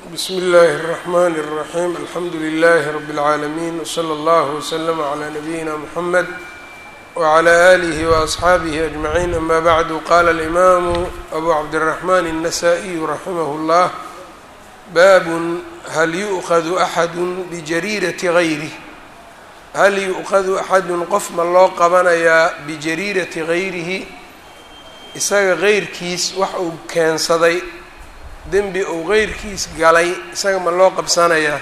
bsmi اllahi الرحmn الرaxيm alxamdu لlh rb العaalمين wslى اllah وslm عlى nabiyina mحamed وعlى آlih وأصxaabih أجmaعين ama bعd qala الإmam abu cabdالرaحman النasائي raximah اllah bab hal yuؤkhadu أxad bijariiraةi غayrih hal yuؤkhadu axadu qof ma loo qabanayaa bijariirati غayrihi isaga غeyrkiis wax uu keensaday dembi uu qeyrkiis galay isaga ma loo qabsanayaa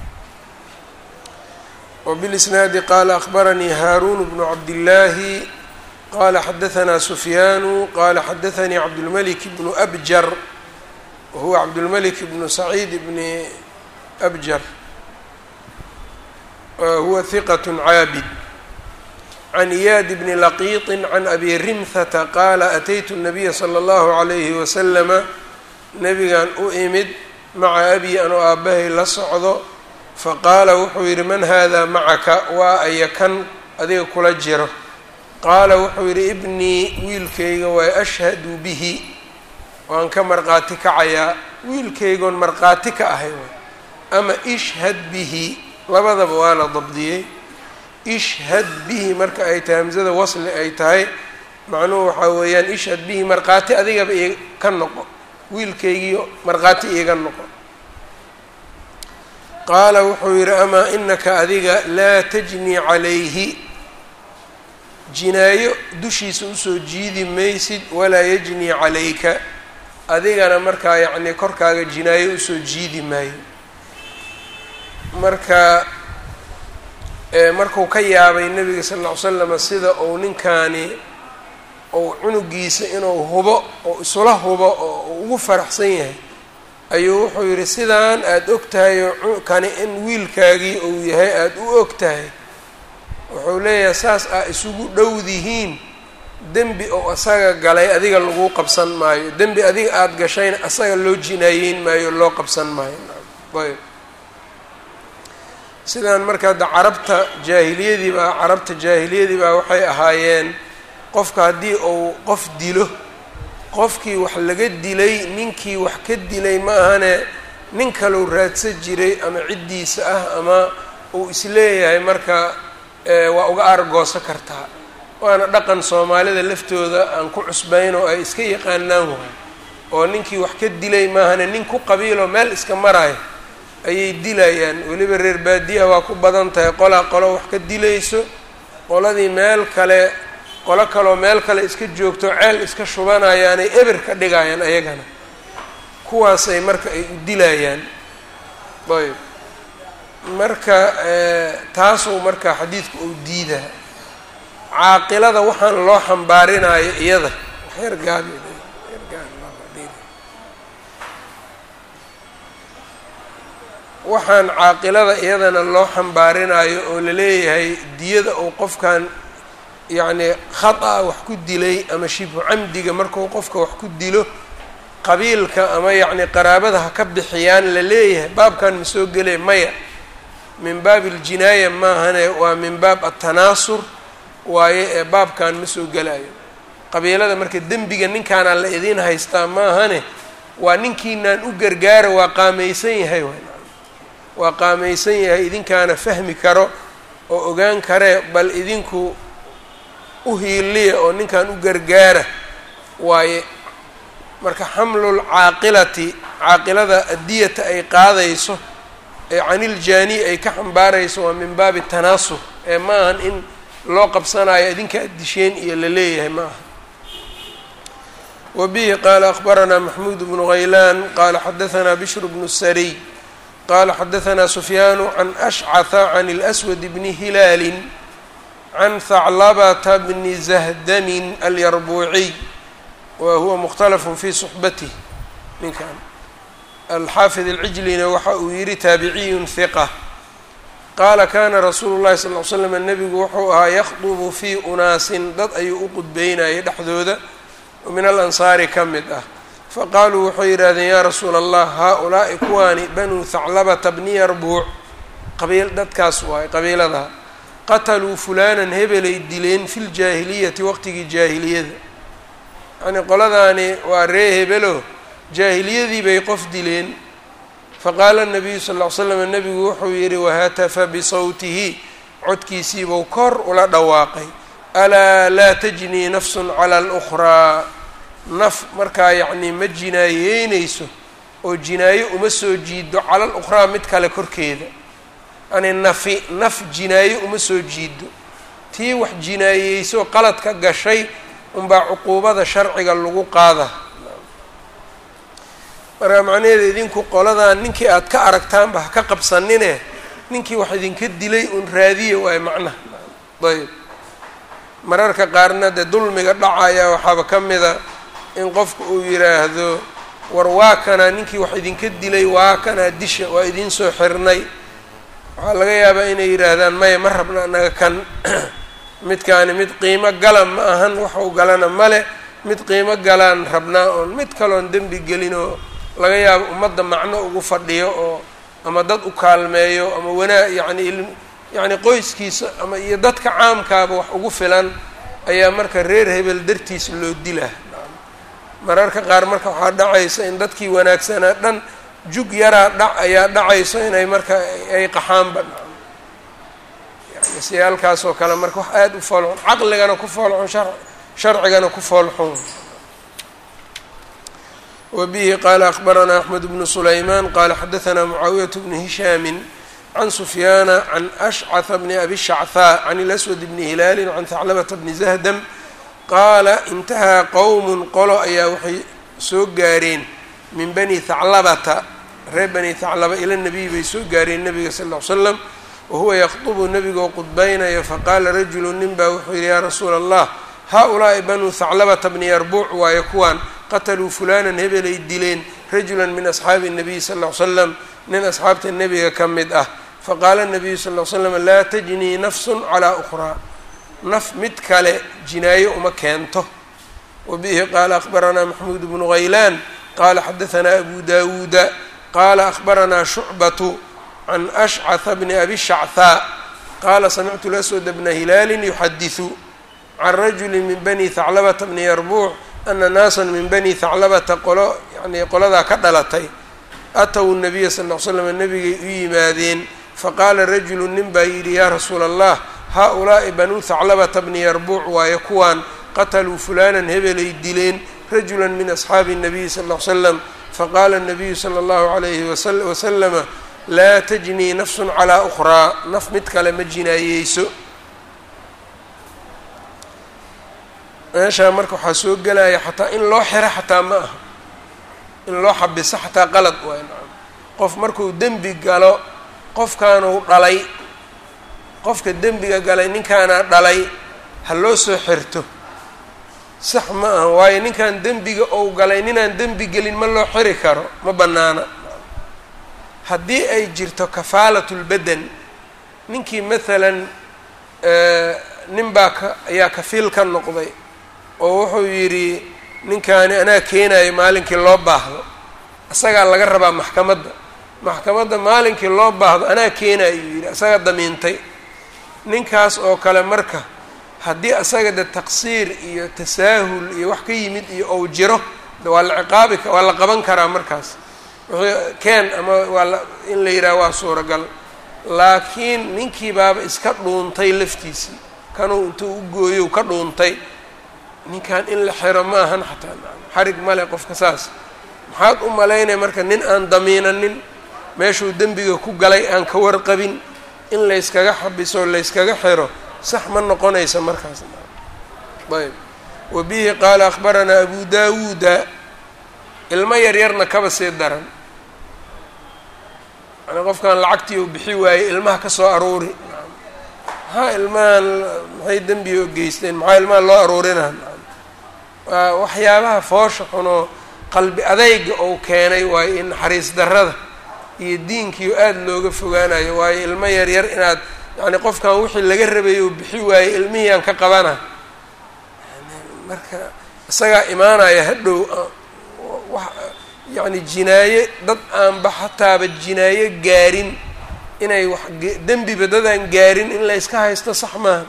وبالإsناadi qala أخbaranii haaruun بن cabdالlaahi qala xadaثna سfyaanu qala xadaثanii cabdالmلك بن أbjar wahuwa cabdالmلك بن سacيid بn أbjar huwa ثiqة caabid عن إyاad بn لqيط عن أbي rimhةa qala أتytu النaبya slى الlه عlيه وسلم nebigan u imid maca abi anoo aabbahay la socdo faqaala wuxuu yidhi man haadaa macaka waa aya kan adiga kula jiro qaala wuxuu yidhi ibnii wiilkayga waa ashhadu bihi waan ka marqaati kacayaa wiilkaygoon marqaati ka ahay way ama ishhad bihi labadaba waa la dabdiyey ishhad bihi marka ay tahay hamsada wasli ay tahay macnuhu waxaa weeyaan ishhad bihi marqaati adigaba i ka noqo wiilkaygiio markhaati iiga noqo qaala wuxuu yidhi amaa inaka adiga laa tajni calayhi jinaayo dushiisa usoo jiidi maysid walaa yajni calayka adigana markaa yacnii korkaaga jinaayo usoo jiidi maayo marka markuu ka yaabay nebiga sal ll ly slama sida uu ninkaani ou cunugiisa inuu hubo oo isula hubo oo ugu faraxsan yahay ayuu wuxuu yidhi sidaan aada og tahay oo kani in wiilkaagii uu yahay aada u og tahay wuxuu leeyahay saas aa isugu dhowdihiin dembi ou asaga galay adiga lagu qabsan maayo dembi adiga aada gashayna asaga loo jinaayeyn maayo loo qabsan maayo ayb sidaan marka hadda carabta jaahiliyadii baa carabta jaahiliyadii baa waxay ahaayeen qofka haddii uu qof dilo qofkii wax laga dilay ninkii wax ka dilay ma ahane nin kaleu raadsan jiray ama ciddiisa ah ama uu isleeyahay marka waa uga aargooso kartaa waana dhaqan soomaalida laftooda aan ku cusbayn oo ay iska yaqaanaan waay oo ninkii wax ka dilay maahane nin ku qabiiloo meel iska marayo ayay dilayaan weliba reer baadiyaha waa ku badan tahay qolaa qolo wax ka dilayso qoladii meel kale qolo kaloo meel kale iska joogto ceel iska shubanayaanay eber ka dhigayaan ayagana kuwaasay marka ay u dilayaan ayb marka taasuu marka xadiidku uu diidaa caaqilada waxaan loo xambaarinayo iyada xeer gaabi waxaan caaqilada iyadana loo xambaarinayo oo laleeyahay diyada uu qofkan yacni khata wax ku dilay ama shibhu camdiga markuu qofka wax ku dilo qabiilka ama yacni qaraabada ha ka bixiyaan la leeyahay baabkan ma soo gelay maya min baab iljinaaya maahane waa min baab atanaasur waaye ee baabkan ma soo gelayo qabiilada marka dembiga ninkaanaa la idiin haystaa maahane waa ninkiinaan u gargaara waa qaamaysan yahay waa qaamaysan yahay idinkaana fahmi karo oo ogaan karee bal idinku uhiiliya oo ninkan u gargaara waaye marka xamlul caaqilati caaqilada adiyata ay qaadayso ee caniljaani ay ka xambaarayso waa min baabi tanaasur ee ma ahan in loo qabsanayo idinka addisheen iyo la leeyahay ma aha wa bihi qaala akhbaranaa maxmuud bnu haylaan qaala xadahanaa bishru bnu sariy qaala xadahanaa sufyaanu can ashcata can اlswad bni hilaalin can haclabata bni zahdamin alyarbuuciy wa huwa mukhtalafun fii suxbatih ninkan alxaafid alcijlina waxa uu yihi taabiciyun hiqa qaala kana rasuulu llahi sal ly slam nebigu wuxuu ahaa yakhdubu fii unaasin dad ayuu u qudbeynayay dhexdooda oo min alansaari ka mid ah faqaaluu waxay yidhahdeen yaa rasuula allah haa-ulaa'i kuwaani banuu haclabata bni yarbuuc qabiil dadkaas waay qabiilada qataluu fulaanan hebelay dileen fi ljaahiliyati waqtigii jaahiliyada yacnii qoladaani waa ree hebelo jaahiliyadii bay qof dileen faqaala nabiyu sal ll ly slam nebigu wuxuu yidhi wahatafa bisawtihi codkiisiibuu kor ula dhawaaqay alaa laa tajnii nafsun cala alukhraa naf markaa yacnii ma jinaayeynayso oo jinaayo uma soo jiido cala alukhraa mid kale korkeeda yani nafi naf jinaayo uma soo jiido tii wax jinaayeysoo qalad ka gashay unbaa cuquubada sharciga lagu qaada marka macnaheeda idinku qoladan ninkii aada ka aragtaanba ha ka qabsanine ninkii wax idinka dilay un raadiya waayo macnaha ayb mararka qaarna dee dulmiga dhacaya waxaaba ka mida in qofku uu yidhaahdo war waa kanaa ninkii wax idinka dilay waa kanaa disha waa idiin soo xirnay waxaa laga yaabaa inay yidhaahdaan maya ma rabna anaga kan midkaani mid qiimo gala ma ahan waxau galana male mid qiimo galaan rabnaa oon mid kaloon dembi gelin oo laga yaabo ummadda macno ugu fadhiyo oo ama dad u kaalmeeyo ama wanaa yacni yacni qoyskiisa ama iyo dadka caamkaaba wax ugu filan ayaa marka reer hebel dartiis loo dilaa mararka qaar marka waxaa dhacaysa in dadkii wanaagsanaa dhan jug yaraa dhac ayaa dhacayso inay marka ay qaxaanba yani siyaalkaas oo kale marka wax aada u foolxun caqligana ku foolxun shar sharcigana ku foolxun wbihi qala akbaranaa axmed bnu sulayman qala xadaanaa mucaawiyat bnu hishaami can sufyaana can ashcata bni abi shachaa can ilaswad bni hilaali can haclabata bni zahdam qaala intahaa qowmun qolo ayaa waxay soo gaareen min bani haclabata reer bani haclaba ila nabiy bay soo gaareen nabiga sal ll ly slam wahuwa yakdubu nebigoo qudbaynayo faqaala rajulu nin baa wuxuu yihi yaa rasuula allah haa-ulaa'i banuu haclabata bni yarbuuc waayo kuwaan qataluu fulanan hebelay dileen rajulan min asxaabi الnabiy sal ll ly slam nin asxaabta nebiga ka mid ah faqaala nabiyu sal ly slam laa tajnii nafsun calaa ukhraa naf mid kale jinaayo uma keento wabihi qaala akhbaranaa maxmuud bnu haylaan qaala xadaanaa abu dawuuda qaala akhbaranaa shucbatu can ashcata bni abi shachaa qaala samictu laswad bna hilaali yuxadiثu can rajuli min bani haclabata bni yarbuuc ana naasan min bani haclabata qolo yani qoladaa ka dhalatay ataw nabiya sal ll ly slam nabigay u yimaadeen faqaala rajulu nin baa yidhi yaa rasuula allah haa-ulaa'i banuu haclabata bni yarbuuc waayo kuwaan qataluu fulanan hebelay dileen rajulan min asxaabi الnabiyi sal ll ly slam faqaala الnabiyu sala اllahu alayhi wasalama laa tajnii nafsun calaa ukhraa naf mid kale ma jinaayeyso meeshaa marka waxaa soo gelaya xataa in loo xiro xataa ma aha in loo xabiso xataa qalad waay nacam qof markuu dembi galo qofkaanuu dhalay qofka dembiga galay ninkaanaa dhalay ha loo soo xirto sax ma aha waayo ninkan dembiga ou galay ninaan dembi gelin ma loo xiri karo ma bannaana haddii ay jirto kafaalatulbadan ninkii maalan nin baa ka ayaa kafiil ka noqday oo wuxuu yidhi ninkaani anaa keenayo maalinkii loo baahdo isagaa laga rabaa maxkamadda maxkamadda maalinkii loo baahdo anaa keenayo yidhi isaga damiintay ninkaas oo kale marka haddii isaga de taqsiir iyo tasaahul iyo wax ka yimid iyo ou jiro de waa la ciqaabi waa la qaban karaa markaas wixii keen ama waa la in la yidhaha waa suuragal laakiin ninkii baaba iska dhuuntay laftiisii kanuu intuu u gooyo ka dhuuntay ninkan in la xiro ma ahan xataa xarig male qofka saas maxaad u malaynaya marka nin aan damiinanin meeshuu dembiga ku galay aan ka warqabin in layskaga xabiso layskaga xiro sax ma noqonaysa markaas ayb wa bihi qaala akhbaranaa abu dawuuda ilmo yaryarna kaba sii daran yani qofkan lacagtii uu bixi waayey ilmaha ka soo aruuri maxaa ilmahan maxay dembiga o geysteen maxaa ilmaha loo aruurinaa waa waxyaabaha foosha xunoo qalbi adayga ou keenay waayo in naxariis darrada iyo diinkiio aada looga fogaanayo waayo ilmo yaryar inaad yacni qofkan wixii laga rabay oo bixi waayey ilmihiyaan ka qabana marka isagaa imaanaya hadhow wa yacni jinaaye dad aanba xataaba jinaayo gaarin inay wax dembiba dadaan gaarin in la yska haysto sax maaha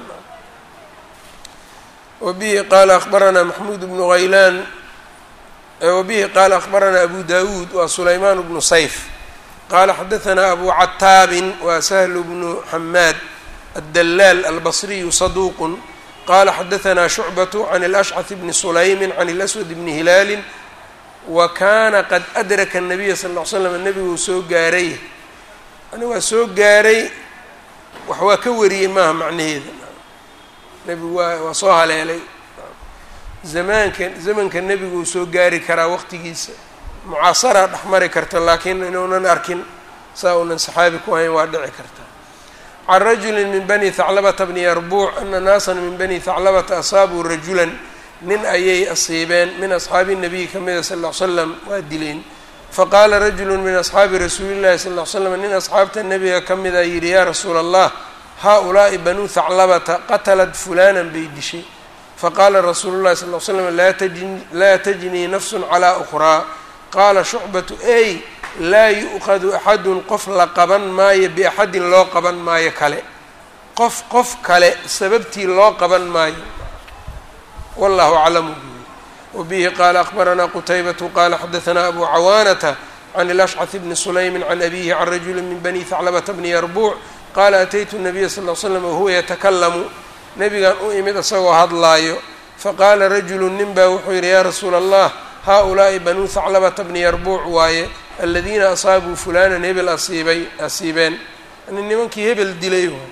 wabihi qaala akhbaranaa maxmuud bnu haylaan wabihi qaala akhbaranaa abu dawuud waa sulaymaan bnu sayf qala xadaثna abu cataabin wa shl bnu xamaad aلdalaal albصriyu صaduq qala xadaثna shucbaة can اlأshcث bni sulaymi can اlأswad bni hilaali wa kana qad adraka الnabiya sal ll slam nebiguu soo gaaray yani waa soo gaaray wax waa ka wariyey maaha macnaheeda nebigu waa waa soo haleelay zamaanka zamanka nebiguu soo gaari karaa waqtigiisa mucaasaraa dhexmari karta laakiin inuunan arkin saa uunan saxaabi ku hayn waa dhici karta can rajuli min bani haclabata bni yarbuuc ana naasan min bani haclabata asaabuu rajulan nin ayay asiibeen min asxaabi nabiyi ka mida sal ll ly slam waa dileen faqaala rajulu min asxaabi rasuuli llahi sal ll ly slam nin asxaabta nebiga ka mida yidhi yaa rasuula allah haa-ulaa'i banuu haclabata qatalat fulanan bay dishay faqaala rasuulu llahi sal ly slam laa tajnii nafsun calaa ukhraa qaala shucbatu ey laa yu'qadu axadun qof la qaban maayo biaxadin loo qaban maayo kale qof qof kale sababtii loo qaban maayo wallahu aclamu wabihi qaala akbaranaa qutaybatu qaala xadaثna abu cawaanata can ilashcث bni sulaymi can abihi can rajuli min bani haclabata bni yarbuuc qaala ataytu nabiya sal l slam wahuwa yatakalamu nebigan u imid isagoo hadlaayo faqaala rajulu nin baa wuxuu yidhi yaa rasuula allah haa-ulaa'i banuu haclabata bni yarbuuc waaye aladiina asaabuu fulanan hebel asiibay asiibeen yani nimankii hebel dilay waay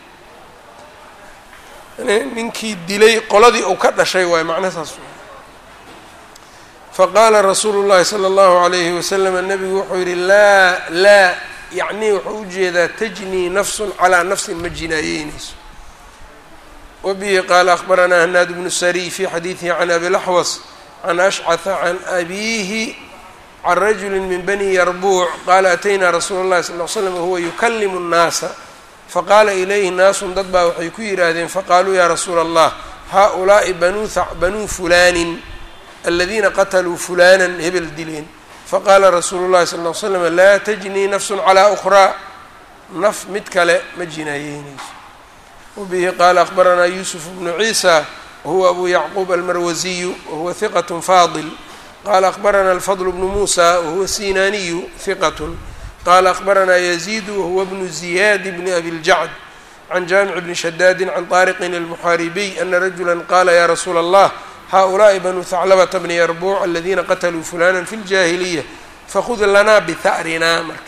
ninkii dilay qoladii uu ka dhashay waay macna saas faqaala rasuulu llahi sala allahu alayhi wasalam nebigu wuxuu yidhi laa laa yacnii wuxuu ujeedaa tajnii nafsun calaa nafsin ma jinaayeynayso wabihi qaala akbaranaa hanaad bnu sariy fi xadiidihi can abilaxwas can ashcata can abiihi can rajuli min bani yarbuuc qaala ataynaa rasuula llahi sal l slam wahuwa yukalimu nnaasa faqaala ilayhi naasun dad baa waxay ku yidhaahdeen faqaaluu yaa rasuula allah haa-ulaa'i banuu banuu fulaanin aladiina qataluu fulanan hebel dileen faqaala rasuulu llahi sal ll slam laa tajnii nafsun calaa ukhraa naf mid kale ma jinaayeynayso wabihi qaala akbaranaa yuusuf bnu ciisa wahuwa abu yacquub almarwasiyu wahuwa hiqat faadil qala akbarana alfadl bnu muusa wahuwa sinaaniyu hiqat qala akbaranaa yaziidu wahuwa bnu ziyaad bni abi ljacd can jaamic bni shadaadi can طaariqin almuxaaribiy ana rajula qala ya rasuula allah haؤulaaءi banuu haclabata bni yarbuuc aladiina qatluu fulana fi اljaahiliya fakhud lanaa biha'rinaa marka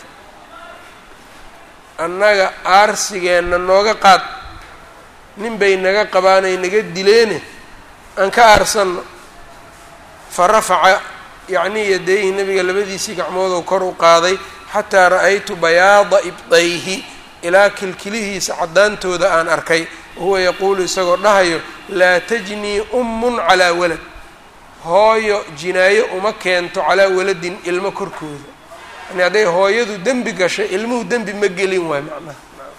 annaga aarsigeenna nooga qaad nin bay naga qabaanay naga dileene aan ka aarsanno farafaca yacnii yadayhi nabiga labadiisii gacmoodou kor u qaaday xataa ra'aytu bayaada ibdayhi ilaa kilkilihiisa caddaantooda aan arkay wahuwa yaquulu isagoo dhahayo laa tajnii ummun calaa walad hooyo jinaayo uma keento calaa waladin ilmo korkooda yani hadday hooyadu dembi gashay ilmuhu dembi ma gelin waay macnaha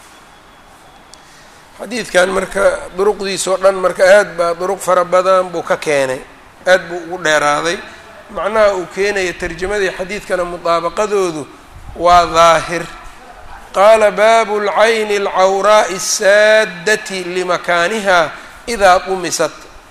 xadiidkan marka duruqdiisao dhan marka aad baa duruq fara badan buu ka keenay aad buu ugu dheeraaday macnaha uu keenaya tarjamadii xadiidkana mudaabaqadoodu waa daahir qaala baabu lcayni alcawraa'i asaaddati limakaaniha idaa qumisat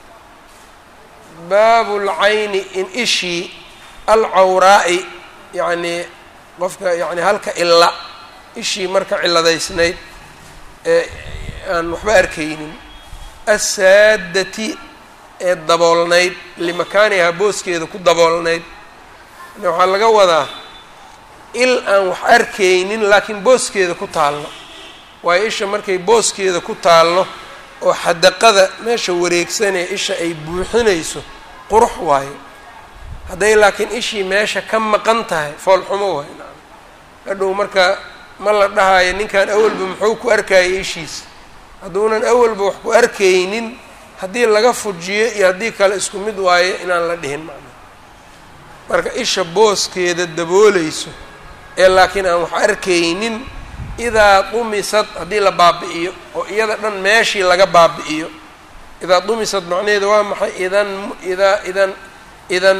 baabu lcayni in ishii alcawraa'i yacnii qofka yani halka illa ishii marka ciladaysnayd ee aan waxba arkaynin asaaddati ee daboolnayd limakaanihaa booskeeda ku daboolnayd yani waxaa laga wadaa il aan wax arkaynin laakiin booskeeda ku taallo waayo isha markay booskeeda ku taallo oo xadaqada meesha wareegsanee isha ay buuxinayso qurux waayo hadday laakiin ishii meesha ka maqan tahay foolxumo waay nacam hadhow marka ma la dhahayo ninkan awalba muxuu ku arkayay ishiisa hadduunan awalba wax ku arkaynin haddii laga fujiyo iyo haddii kale isku mid waayo inaan la dhihin macna marka isha booskeeda daboolayso ee laakiin aan wax arkaynin idaa dumisad haddii la baabi'iyo oo iyada dhan meeshii laga baabi'iyo idaa dumisad macnaheedu waa maxay idan idaa idan idan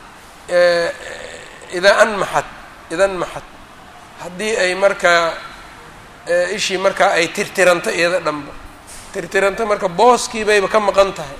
idaa anmaxad idan maxad haddii ay markaa ishii markaa ay tirtiranto iyada dhanba tirtiranto marka booskii bayba ka maqan tahay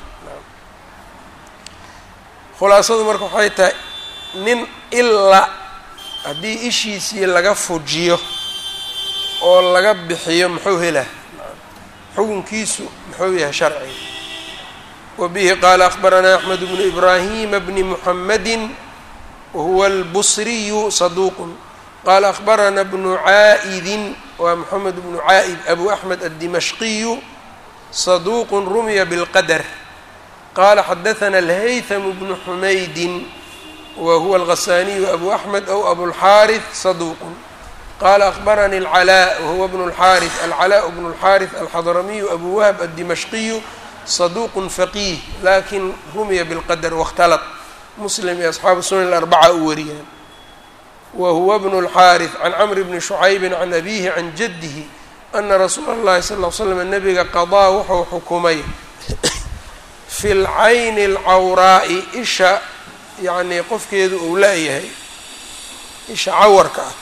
khulaasadu marka waxay tahay nin ila haddii ishiisii laga fujiyo oo laga bixiyo muxuu helaa xukunkiisu muxuu yahay sharciga wa bihi qaala akhbaranaa axmed bnu ibraahima bni muxamadi wahuwa albusriyu saduuqun qaala akhbarana bnu caa'idin waa moxamed bnu caa'id abu axmed addimashqiyu saduuqun rumiya bilqadar qaala xadathana alhaythamu bnu xumaydin wa huwa alghasaniyu abu axmed aw abulxaarith saduuqun qaala akhbarani alcalaa wahuwa bnu lxaarith alcalaa bnu lxaarith alxadramiyu abu wahb addimashqiyu saduuqun faqiih lakin rumiya bilqadar waاkhtalat muslim iyo asxaabu sunan alarbaca u wariyaan wa huwa bnu اlxaariث can camr bni shucaybi can abihi can jadihi ana rasuula اllahi sal ll l slam nabiga qadaa wuxuu xukumay fi lcayni اlcawraa'i isha yacnii qofkeedu uu laayahay isha cawarka ah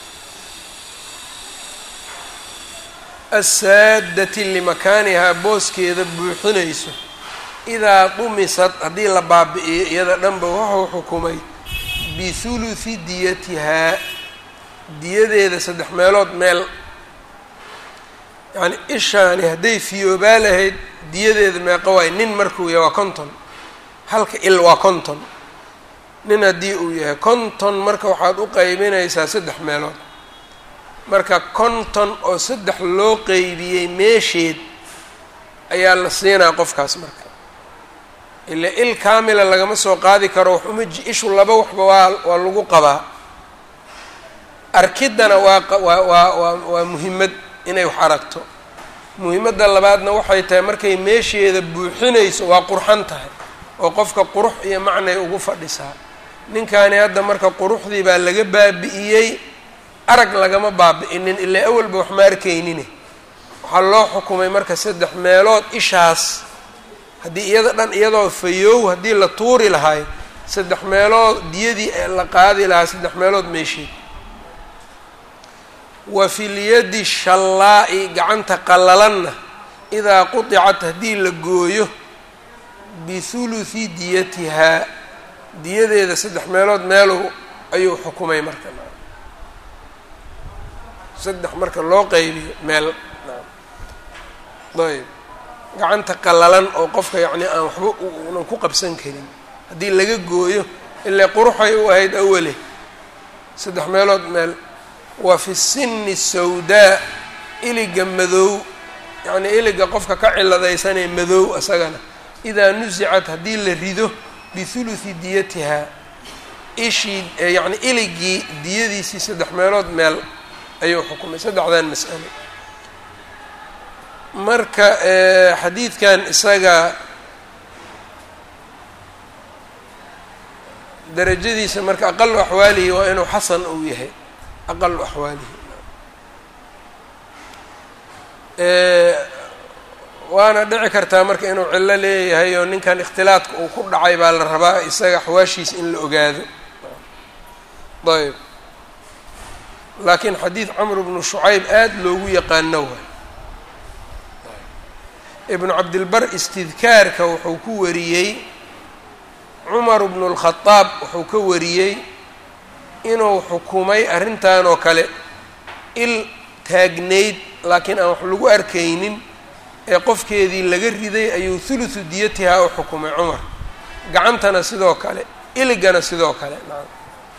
asaaddati limakaanihaa booskeeda buuxinayso idaa dumisad haddii la baabi'iyo iyada dhanba wuxuu xukumay bihuluthi diyatihaa diyadeeda saddex meelood meel yacni ishaani hadday fiyoobaa lahayd diyadeeda meeqa waay nin markuu yahay waa konton halka il waa konton nin haddii uu yahay konton marka waxaad u qeybinaysaa saddex meelood marka konton oo saddex loo qeybiyey meesheed ayaa la siinaa qofkaas marka ila il kaamila lagama soo qaadi karo wax uma ishu laba waxba waa waa lagu qabaa arkiddana waa waa waa waa waa muhimad inay wax aragto muhimadda labaadna waxay tahay markay meesheeda buuxinayso waa qurxan tahay oo qofka qurux iyo macnay ugu fadhisaa ninkaani hadda marka quruxdii baa laga baabi'iyey arag lagama baabi'inin ilaa awalba wax ma arkaynine waxaa loo xukumay marka saddex meelood ishaas haddii iyada dhan iyadoo fayoow haddii la tuuri lahay saddex meelood diyadii la qaadi lahaa saddex meelood meesheed wa fi lyadi shallaa'i gacanta qallalanna idaa qudicat haddii la gooyo bihuluthi diyatihaa diyadeeda saddex meelood meelow ayuu xukumay marka saddex marka loo qaybiyo meel ayb gacanta qallalan oo qofka yacni aan waxba unan ku qabsan karin haddii laga gooyo ilaa quruxay u ahayd awale saddex meelood meel wa fi sinni sawdaa iliga madow yacnii iliga qofka ka ciladaysanee madow isagana idaa nusicat haddii la rido bihuluthi diyatihaa ishii yacni iligii diyadiisii saddex meelood meel ayuu xukumay saddexdan mas'alo marka xadiidkan isaga darajadiisa marka aqalu axwaalihi waa inuu xasan uu yahay aqalu axwaalihi waana dhici kartaa marka inuu cillo leeyahay oo ninkan ikhtilaadka uu ku dhacay baa la rabaa isaga axwaashiisa in la ogaado ayb laakiin xadiid camr bnu shucayb aada loogu yaqaano waay ibnu cabdilbar istidkaarka wuxuu ku wariyey cumar bnu lkhadaab wuxuu ka wariyey inuu xukumay arrintan oo kale il taagnayd laakiin aan wax lagu arkaynin ee qofkeedii laga riday ayuu thuluthu diyatihaa u xukumay cumar gacantana sidoo kale iligana sidoo kale nacam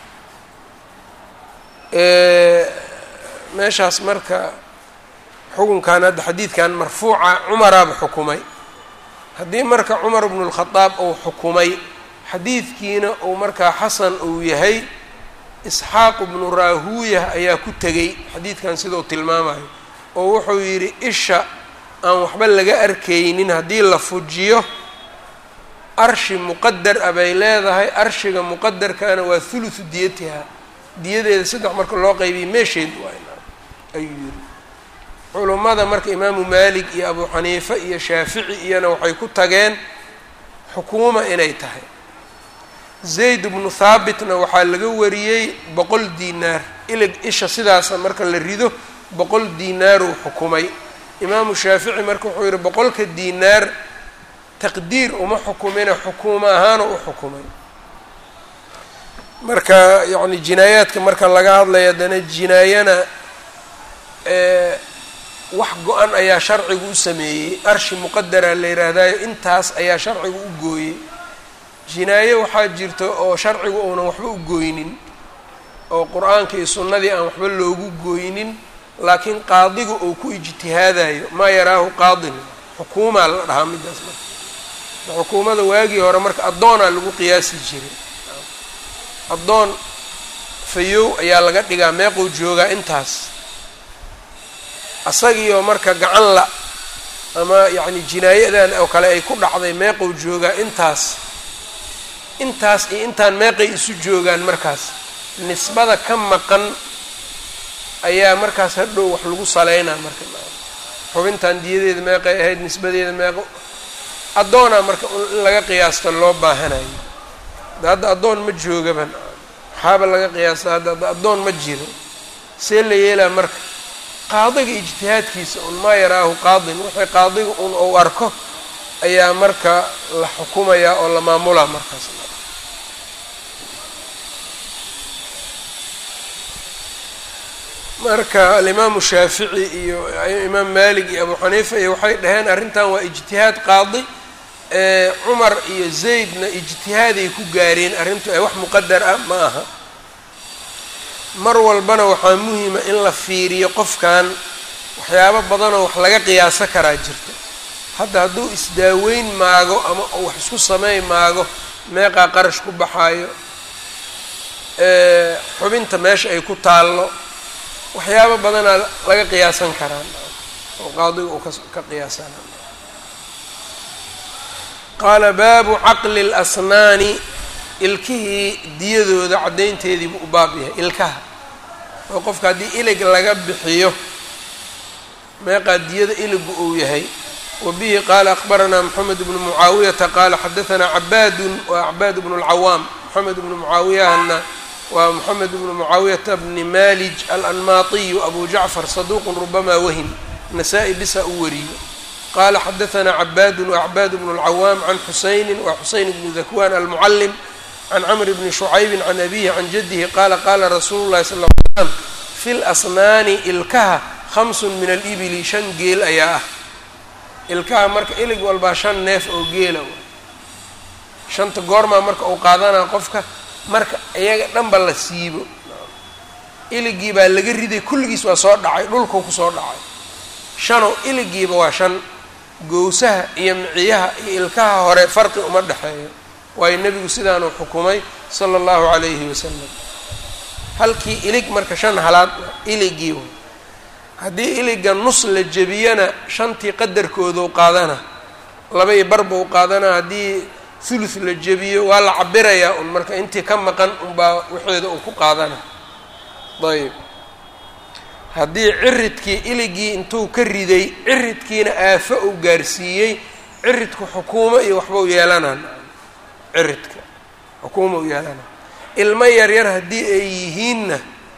meeshaas marka xukunkan hadda xadiidkan marfuuca cumaraaba xukumay haddii marka cumar bnu lkhadaab uu xukumay xadiidkiina uu markaa xasan uu yahay isxaaq bnu raahuuya ayaa ku tegey xadiidkan sidau tilmaamayo oo wuxuu yidhi isha aan waxba laga arkaynin haddii la fujiyo arshi muqadar a bay leedahay arshiga muqadarkana waa thuluthu diyatiha diyadeeda saddex marka loo qaybiya meesheed waayna ayuu yidhi culummada marka imaamu maalik iyo abu xaniife iyo shaafici iyana waxay ku tageen xukuuma inay tahay zayd bnu thaabitna waxaa laga wariyey boqol diinaar ilig isha sidaasa marka la rido boqol diinaaruu xukumay imaamu shaafici marka wuxuu yihi boqolka diinaar taqdiir uma xukumina xukuuma ahaana u xukumay marka yacni jinaayaadka marka laga hadlayo haddana jinaayana wax go-an ayaa sharcigu u sameeyey arshi muqadara la yidhaahdayo intaas ayaa sharcigu u gooyey jinaaye waxaa jirta oo sharcigu uunan waxba u gooynin oo qur-aanka iyo sunnadii aan waxba loogu gooynin laakiin qaadigu uu ku ijtihaadayo maa yaraahu qaadin xukuumaa la dhahaa midaas marka xukuumada waagii hore marka addoonaa lagu qiyaasi jiray addoon fayow ayaa laga dhigaa meequu joogaa intaas asagiioo marka gacan la ama yacni jinaayadan oo kale ay ku dhacday meequu joogaa intaas intaas iyo intaan meeqay isu joogaan markaas nisbada ka maqan ayaa markaas hadhow wax lagu saleynaa marka xubintan diyadeeda meeqay ahayd nisbadeeda meeqo addoonaa marka in laga qiyaasta loo baahanayo da hadda addoon ma joogaban waxaaba laga qiyaasta hadda addoon ma jiro see la yeelaa marka qaadiga ijtihaadkiisa un maa yaraahu qaadin wixii qaadiga un ou arko ayaa marka la xukumayaa oo la maamulaa markaas marka alimaamu shaafici iyo imaam malik iyo abu xaniifa iyo waxay dhaheen arrintan waa ijtihaad qaadi cumar iyo zaydna ijtihaaday ku gaareen arrintu ee wax muqadar ah ma aha mar walbana waxaa muhima in la fiiriyo qofkan waxyaabo badanoo wax laga qiyaaso karaa jirta hadda hadduu isdaaweyn maago ama uu wax isku sameyn maago meeqaa qarash ku baxaayo xubinta meesha ay ku taallo waxyaabo badanaa laga qiyaasan karaa oo qaadiga uu ka qiyaasana qaala baabu caqli اlasnaani ilkihii diyadooda caddaynteediibu u baab yahay ilkaha oo qofka haddii ilig laga bixiyo meeqaa diyada iligu uu yahay wa bihi qaala akbaranaa moxamed bnu mucaawiyata qaala xadaanaa cabaadun waa cabaad bnu اlcawaam moxamed bnu mucaawiyahana waa moxamed bnu mucaawiyata bni malij alanmaatiyu abu jacfar saduuqun rubama wahim nasaa-i bisa u wariyo qala xadaanaa cabaadun wacbaad bnu اlcawaam can xusayni wa xusayn bnu dakwan almucalim can camr bni shucaybi can abihi can jadihi qaala qaala rasuulu llahi sal l slam fi lasnaani ilkaha khamsun min alibili shan geel ayaa ah ilkaha marka ilig walbaa shan neef oo geela shanta goormaa marka uu qaadanaa qofka marka iyaga dhanba la siibo iligii baa laga riday kulligiis waa soo dhacay dhulkuu kusoo dhacay shanow iligiiba waa shan gowsaha iyo miciyaha iyo ilkaha hore farqi uma dhexeeyo waayo nebigu sidaanuu xukumay sala allahu calayhi wasalam halkii ilig marka shan halaad iligii way haddii iliga nus la jebiyana shantii qadarkoodau qaadana laba iyo barba u qaadana haddii thuluth la jebiyo waa la cabirayaa un marka intii ka maqan unbaa waxeeda uu ku qaadana ayb haddii ciridkii iligii intuu ka riday ciridkiina aafo uu gaarsiiyey ciridku xukuumo iyo waxbau yeelanaa ciridka xukuuma u yeelana ilmo yaryar haddii ay yihiinna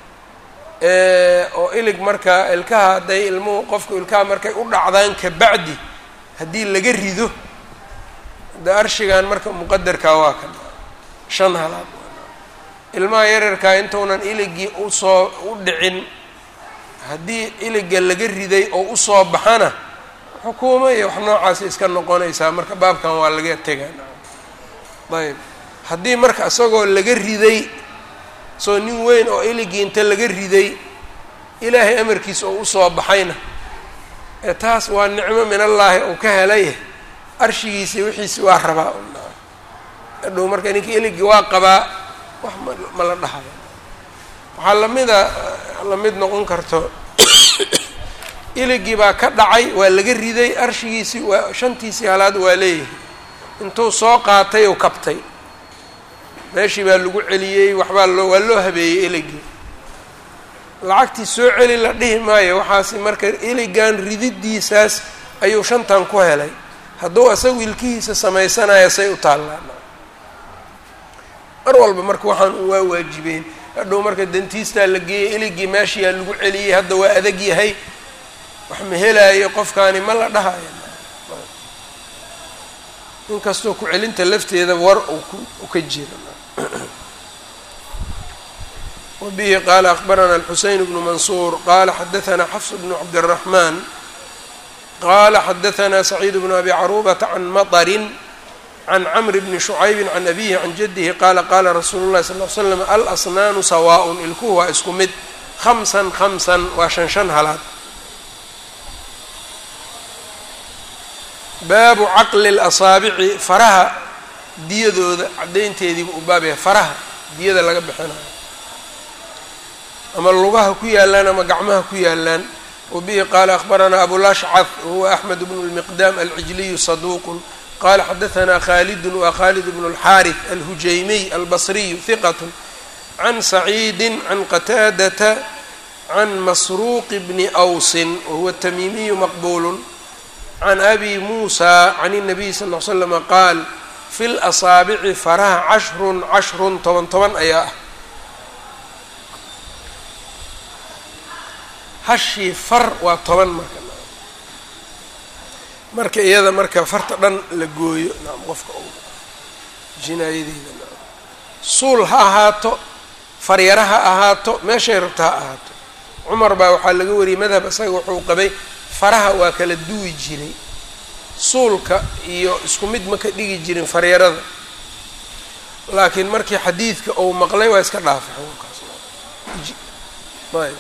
oo ilig markaa ilkaha hadday ilmuhu qofku ilkaha markay u dhacdaan kabacdi haddii laga rido de arshigan marka muqadarkaa waa kan shan halaad ilmaha yaryarkaa intuunan iligii usoo u dhicin haddii iliga laga riday oo usoo baxana xukuumo iyo wax noocaasi iska noqonaysaa marka baabkan waa laga tegaa ayb haddii marka isagoo laga riday soo nin weyn oo iligii inta laga riday ilaahay amarkiisa oo usoo baxayna ee taas waa nicmo min allaahi uu ka helay arshigiisi wixiisi waa rabaa adhow marka ninka iligii waa qabaa wax ma la dhahayo waxaa lamida lamid noqon karto iligii baa ka dhacay waa laga riday arshigiisii waa shantiisii halaad waa leeyahay intuu soo qaatay ou kabtay meeshii baa lagu celiyey waxbaa loo waa loo habeeyey iligii lacagtii soo celi la dhihi maayo waxaasi marka iligan rididiisaas ayuu shantan ku helay hadduu asagu ilkihiisa samaysanayo say u taallaan mar walba marka waxaan un waa waajibeen hadhow marka dentiistaa la geeyey iligii meeshiyaa lagu celiyey hadda waa adag yahay wax ma helaayo qofkaani ma la dhahayo inkastoo ku celinta lafteeda war u ka jira wbihi qala akbarana alxuseyn bnu mansuur qala xadaثna xafs bnu cabdالraxman qala xadaثna saciid bnu abi carubata can maطrin can cmr bni shucaybi can abihi can jadihi qala qala rasuulu اlahi sal l slam alasnaanu sawaaء ilkuhu waa isku mid hamsan hamsan waa shan shan halaad baabu caqli اlasaabici faraha diyadooda caddaynteediiba u baab yahay faraha diyada laga bixinayo ama lugaha ku yaalaan ama gacmaha ku yaalaan wabihi qaala akhbaranaa abulashcad wahuwa axmed bnu lmiqdaam alcijliyu saduuqun qala xadaثna khaalidun wa khaalid bnu اlxaariث alhujaymiy albasriyu hiqat can saciidi can qataadata can masruuqi bni awsin wahuwa tamiimiyu maqbulu can abi muusa can الnabiy sal ll slama qaal fi lasaabici faraha cashrun cashrun toban toban ayaa ah hashii far waa toban marka marka iyada marka farta dhan la gooyo naam qofka u jinaayadeeda naam suul ha ahaato faryara ha ahaato meeshay rabta ha ahaato cumar baa waxaa laga wariyey madhab isaga wuxuu qabay faraha waa kala duwi jiray suulka iyo isku mid ma ka dhigi jirin faryarada laakiin markii xadiidka uu maqlay waa iska dhaafay xukunkaas ayb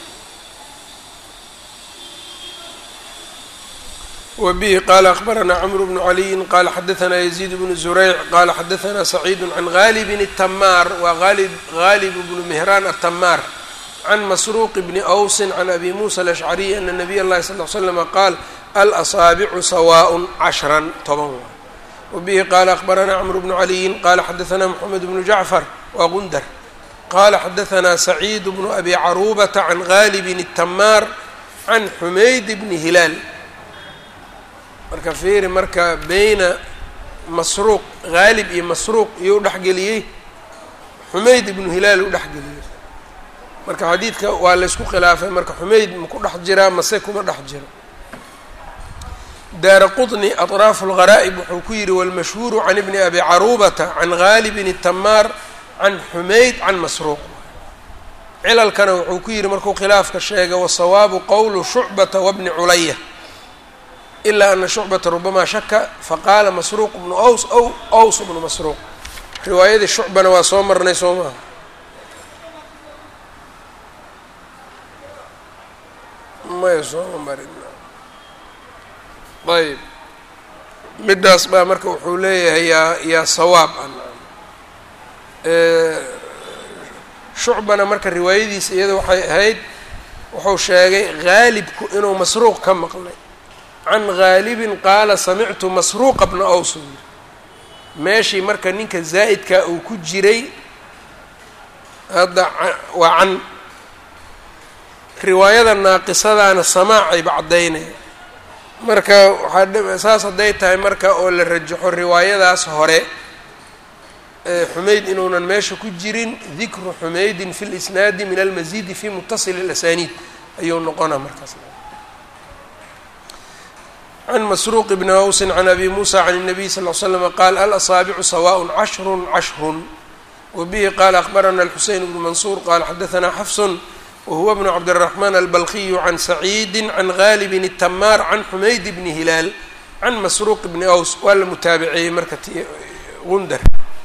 wbihi qala akbarana cmr bnu caliyin qala xadaثna yaziid bnu zurayc qala xadaثna saciid can galibin الtamaar wa galib bnu mihraan الtamaar can masruuq bni awsi can abi musa alashcariy ana nabiy اllahi sal ll slama qaal alasaabicu sawaaء cashran toban waa wabihi qala akbarana cmr bnu caliyin qala xadaثna mxamed bnu jacfar wa gundar qala xadaثna saciid bnu abi carubata can galibin الtamaar can xumayd bni hilaal marka fiiri marka beyna masruuq haalib iyo masruuq iyou dhexgeliyey xumayd ibnu hilaal u dhexgeliyey marka xadiidka waa laysku khilaafay marka xumayd maku dhex jiraa mase kuma dhex jiro daara qطni aطraafu اlgharaa'ib wuxuu ku yidhi wاlmashhuuru can ibni abi carubata can gaalibin الtamaar can xumayd can masruuq cilalkana wuxuu ku yidhi markuu khilaafka sheegay wasawaabu qowlu shucbata wabni culaya ilaa ana shucbata rubamaa shaka faqaala masruuq bnu aws ow aws bnu masruuq riwaayadii shucbana waa soo marnay soo maha maya sooma marin ayb midaas baa marka wuxuu leeyahay yaa yaa sawaab shucbana marka riwaayadiisa iyada waxay ahayd wuxuu sheegay haalibku inuu masruuq ka maqlay can gaalibin qaala samictu masruuqa bna aws uu yiri meeshii marka ninka zaa'idkaa uu ku jiray hadda waa can riwaayada naaqisadaana samaacayba caddaynaya marka waxaa saas hadday tahay marka oo la rajaxo riwaayadaas hore xumayd inuunan meesha ku jirin dikru xumaydin fi lisnaadi min almasiidi fi mutasili اlasaniid ayuu noqonaa markaas can masruuq bni awsin can abi muusa can الnabiy sal ll slm qaal alasaabicu sawaء cashrun cashrun wabihi qaala akbarana alxuseyn bnu mansuur qaala xadaثna xafsun wahuwa bnu cabdالraxmaan albalkiyu can saciidi can gaalibin الtamaar can xumayd bni hilaal can masruuq bni aws waa la mutaabiceeyey marka gundar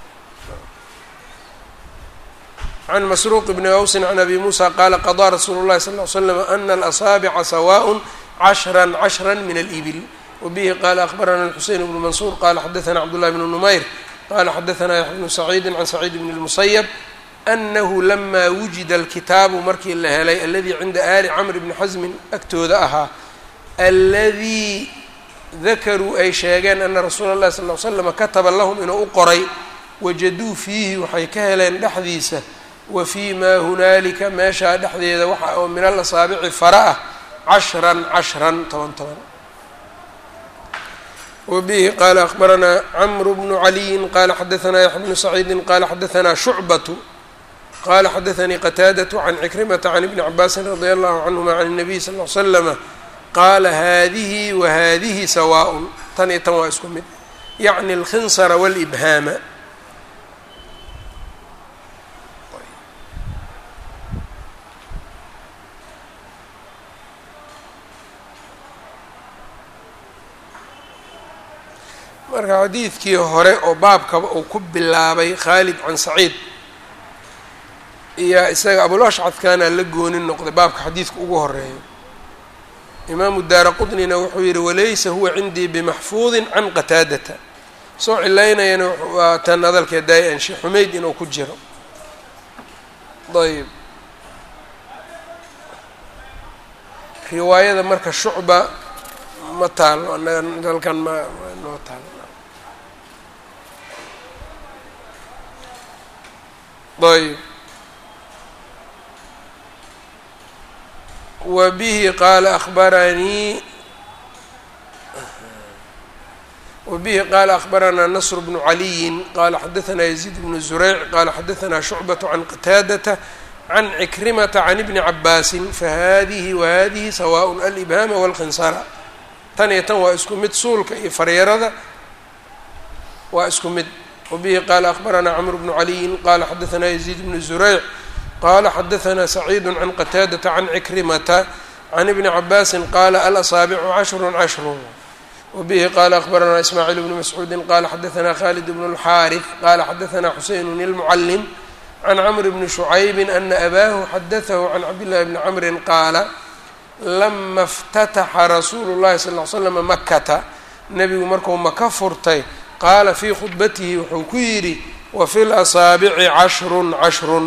can masruuq bni awsin can abi muusa qaala qadaa rasuulu اllahi sal ll slam ana alasaabica sawaء cashra cashra min alibil wabihi qaala akbarana alxuseyn bnu mansuur qala xadaثna cabdullahi bnu numayr qala xadaثna yaxya bnu saciidi can saciid bn اlmusayb anahu lama wujida alkitaabu markii la helay aladii cinda ali camr bni xasmin agtooda ahaa aladii dakaruu ay sheegeen ana rasuula اllahi sal l slama kataba lahum inuu u qoray wajaduu fiihi waxay ka heleen dhexdiisa wa fii maa hunaalika meeshaa dhexdeeda waxa oo min alasaabici fara ah cashran cashran toban toban wabihi qaala akbaranaa camru bnu caliyin qaala xadaثna yaxya bnu saciidi qaala xadaثna shucbatu qala xadaثanii qataadaة can cikrimata can ibni cabaasin radia allahu canهuma can الnabiy sal ll slama qaala hadihi wa hadihi sawaaء tan iyo tan waa isku mid yacni اlkhinsara wاlibhaama marka xadiidkii hore oo baabkaba uu ku bilaabay khaalid can saciid iyo isaga abulashcadkaana la gooni noqday baabka xadiidka ugu horeeyo imaamu daara qutnina wuxuu yihi walaysa huwa cindii bimaxfuudin can qataadata soo cilaynayana waa tan hadalkee daay-an sheekh xumeyd inuu ku jiro ayb riwaayada marka shucba ma taalo anaga halkan ma noo taalo ayb wa bihi qaala abaranii wbihi qaala akhbaranaa nasr bnu caliyin qaala xadaanaa yaziid bnu zureyc qaala xadaanaa shucbaة can qataadata can cikrimata can ibni cabaasin fahadihi wahadihi sawaء alibhaama wاlkhinsara tan iyo tan waa isku mid suulka iyo faryarada waa isku mid wabihi qaala akhbaranaa cmr bnu caliyin qaala xadaanaa yaziid bnu zureyc qaala xadaanaa saciidu can qataadata can cikrimata can ibni cabaasin qaala alasaabicu cashru cashru wbihi qaala akhbaranaa ismaaciil bnu mascuudi qaala xadaanaa khalid bnu اlxaariث qaala xadaanaa xuseyn ilmucalim can cmr bni shucaybi ana abaahu xadatahu can cabdillahi bni camri qaala lama اftataxa rasuulu llahi sal l slama makata nebigu marku maka furtay qaala fii khudbatihi wuxuu ku yidhi wafi lasaabici cashrun cashrun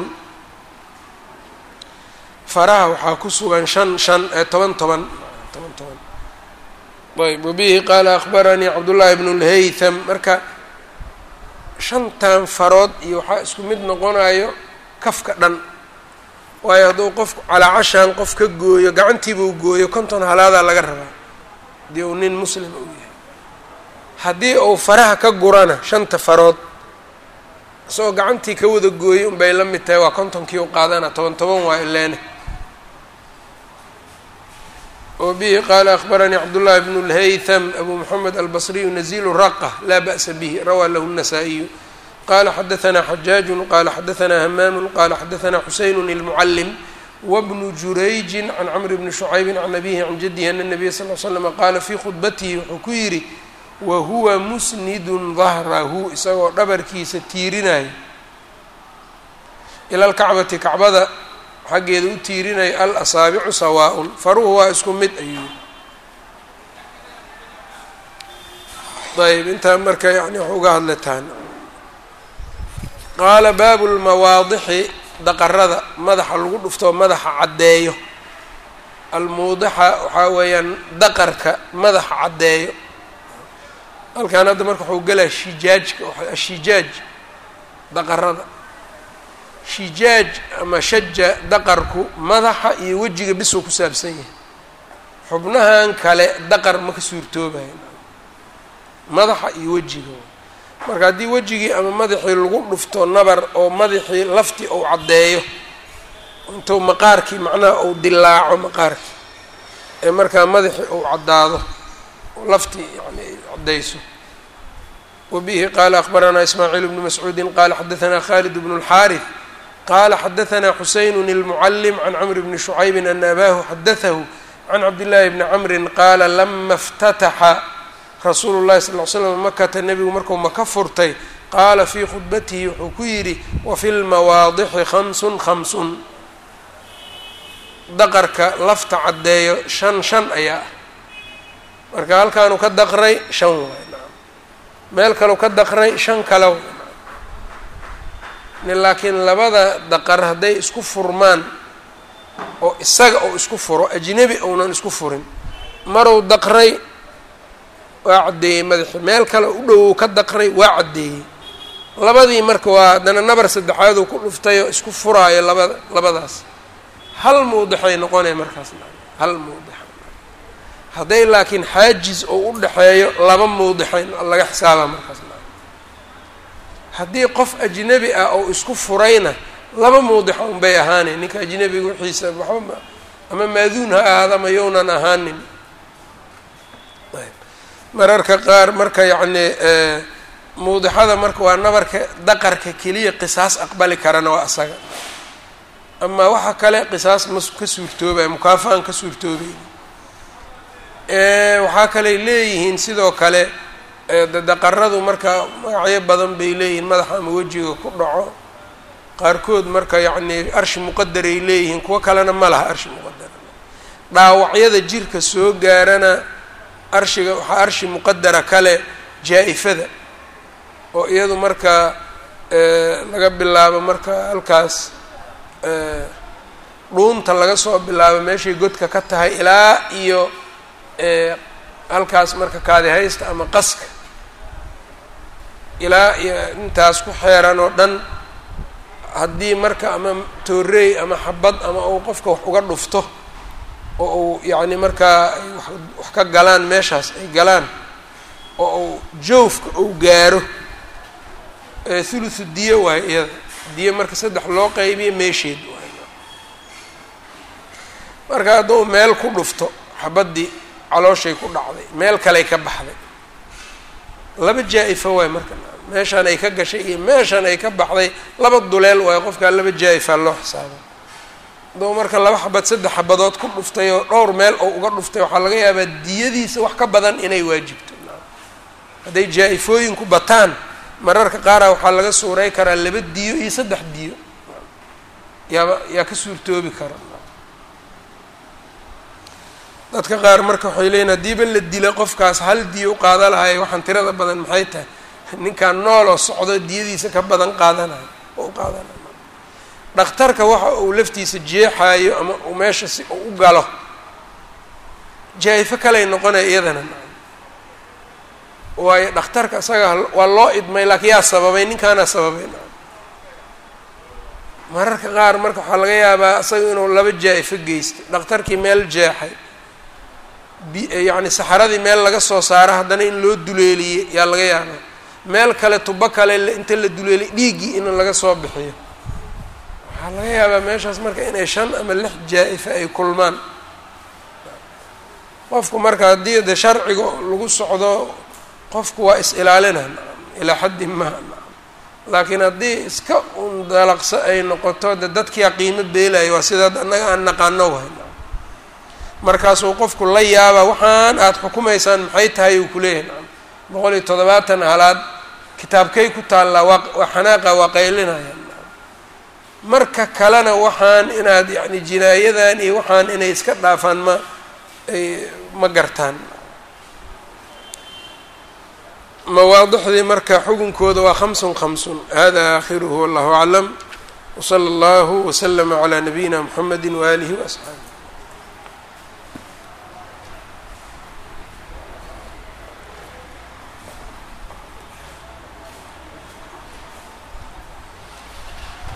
faraha waxaa ku sugan shan shan ee toban toban toban toban ayb wabihi qaala akhbaranii cabdullaahi bnu lhaytham marka shantan farood iyo waxaa isku mid noqonayo kafka dhan waayo hadduu qofku calaacashaan qof ka gooyo gacantiibuu gooyo konton halaadaa laga rabaa haddii uu nin muslima uu yahay haddii uu faraha ka gurana shanta farood isagoo gacantii ka wada gooyay unbay la mid tahay waa kontonkii u qaadana toban toban waa ileene wbihi qaala akhbaranii cabdullaahi bnu lhaytham abu moxamed albasriyu nazilu raqa laa ba'sa bihi rawaa lahu الnasaa-iyu qala xadaanaa xajaaju qala xadaanaa hamaamu qala xadaanaa xuseyn ilmucalim wbnu jurayji can camr bni shucaybi can abihi can jadihi ana nabiya sal l slama qaala fii khudbatihi wuxuu ku yidhi wahuwa musnidun dahrahu isagoo dhabarkiisa tiirinayo ila lkacbati kacbada xaggeeda u tiirinaya al asaabicu sawaaءun faruhu waa isku mid ayuu ayb intaa marka yani wax uga hadlataan qaala baabu lmawaadixi daqarada madaxa lagu dhufto madaxa caddeeyo almuudixa waxaa weeyaan daqarka madaxa caddeeyo halkan hadda marka waxuu gelaa shijaajka ashijaaj daqarada shijaaj ama shaja daqarku madaxa iyo wejiga bisuu ku saabsan yahay xubnahan kale daqar ma ka suurtoobayo madaxa iyo wejiga marka haddii wejigii ama madaxii lagu dhufto nabar oo madaxii laftii ou caddeeyo intuu maqaarkii macnaha ou dilaaco maqaarkii ee markaa madaxii ou caddaado laftii yani caddayso wabihi qaala akhbaranaa ismaaciil bnu mascuudin qaala xadaanaa khalid bnu اlxaariث qala xadaanaa xuseyn ilmucalim can camr bni shucaybi ana abaahu xadatahu can cabdillaahi bni camri qaala lama اftataxa rasuulu llahi sal l slam makata nebigu markuu maka furtay qaala fii khudbatihi wuxuu ku yidhi wafi lmawaadixi khamsun khamsun daqarka lafta caddeeyo shan shan ayaa ah marka halkaanu ka daqray shan waay meel kaleu ka daqray shan kale laakiin labada daqar hadday isku furmaan oo isaga ou isku furo ajnebi ounan isku furin maruu daqray waa caddeeyey madaxi meel kale u dhowow ka daqray waa caddeeyey labadii marka waa haddana nabar saddexaaduu ku dhuftayoo isku furaayo labada labadaas hal mawdixay noqonaya markaas hal mawdixa hadday laakiin xaajiz oo u dhexeeyo laba mawdixay laga xisaaba markaas haddii qof ajnebi ah oo isku furayna laba mawdixa unbay ahaaneen ninka ajnebiga wixiisa waxba ama maaduun ha ahaada ma yownan ahaanin mararka qaar marka yacni mawdixada marka waa nabarka daqarka keliya qisaas aqbali karana waa asaga amaa waxa kale qisaas ma ka suurtoobaya mukaafaan ka suurtoobay waxaa kaley leeyihiin sidoo kale dadaqaradu marka magacyo badan bay leeyihiin madaxa ama wejiga ku dhaco qaarkood marka yacnii arshi muqadaray leeyihiin kuwo kalena ma laha arshi muqadara dhaawacyada jirka soo gaarana arshiga waxaa arshi muqadara kale jaa-ifada oo iyadu marka laga bilaabo marka halkaas dhuunta laga soo bilaabo meeshay godka ka tahay ilaa iyo halkaas marka kaadihaysta ama qaska ilaa iyo intaas ku xeeran oo dhan haddii marka ama tooreey ama xabad ama uu qofka wax uga dhufto oo uu yacni markaa ay wax ka galaan meeshaas ay galaan oo uu joofka uu gaaro thuluthu diyo waayo iyada diyo marka saddex loo qaybiyo meesheed waay marka hadduu meel ku dhufto xabaddii calooshay ku dhacday meel kaley ka baxday laba jaa-ifa waay marka meeshaan ay ka gashay iyo meeshaan ay ka baxday laba duleel waayo qofkaa laba jaa-ifaa loo xisaaba hadduu marka laba xabad saddex xabadood ku dhuftay oo dhowr meel oo uga dhuftay waxaa laga yaabaa diyadiisa wax ka badan inay waajibto hadday jaa-ifooyinku bataan mararka qaara waxaa laga suurey karaa laba diyo iyo saddex diyo yaaba yaa ka suurtoobi kara dadka qaar marka waxay leeyiin haddiiba la dila qofkaas hal diyo u qaada lahay waxaan tirada badan maxay tahay ninkaan nooloo socdo diyadiisa ka badan qaadanayo oo u qaadanayo dhakhtarka waxa uu laftiisa jeexaayo ama uu meesha si uu u galo jaa-ifo kaley noqonaya iyadana waayo dhakhtarka isaga waa loo idmay laakiin yaa sababay ninkaanaa sababay mararka qaar marka waxaa laga yaabaa isaga inuu laba jaa-ifo geystay dhakhtarkii meel jeexay yacni saxaradii meel laga soo saaro haddana in loo duleeliyey yaa laga yaabaa meel kale tubo kale inta la duleeliyay dhiiggii in laga soo bixiyo waxaa laga yaabaa meeshaas marka inay shan ama lix jaa-ifa ay kulmaan qofku marka haddii de sharciga lagu socdo qofku waa is-ilaalina ilaa xaddi maha laakiin haddii iska un dalaqso ay noqoto de dadkiyaa qiimo beelaya waa sidaa annaga aan naqaano wahay markaasuu qofku la yaaba waxaan aada xukumaysaan maxay tahay uu kuleeyahay nacam boqol iyo toddobaatan halaad kitaabkay ku taallaa waa waa xanaaqa waa qaylinaya marka kalena waxaan inaad yacni jinaayadan iyo waxaan inay iska dhaafaan ma ay ma gartaan mawaadixdii marka xukunkooda waa khamsun khamsun hada aakhiruhu wallahu aclam wsala allahu waslama calaa nabiyina mxamedi waaalihi waasxaabi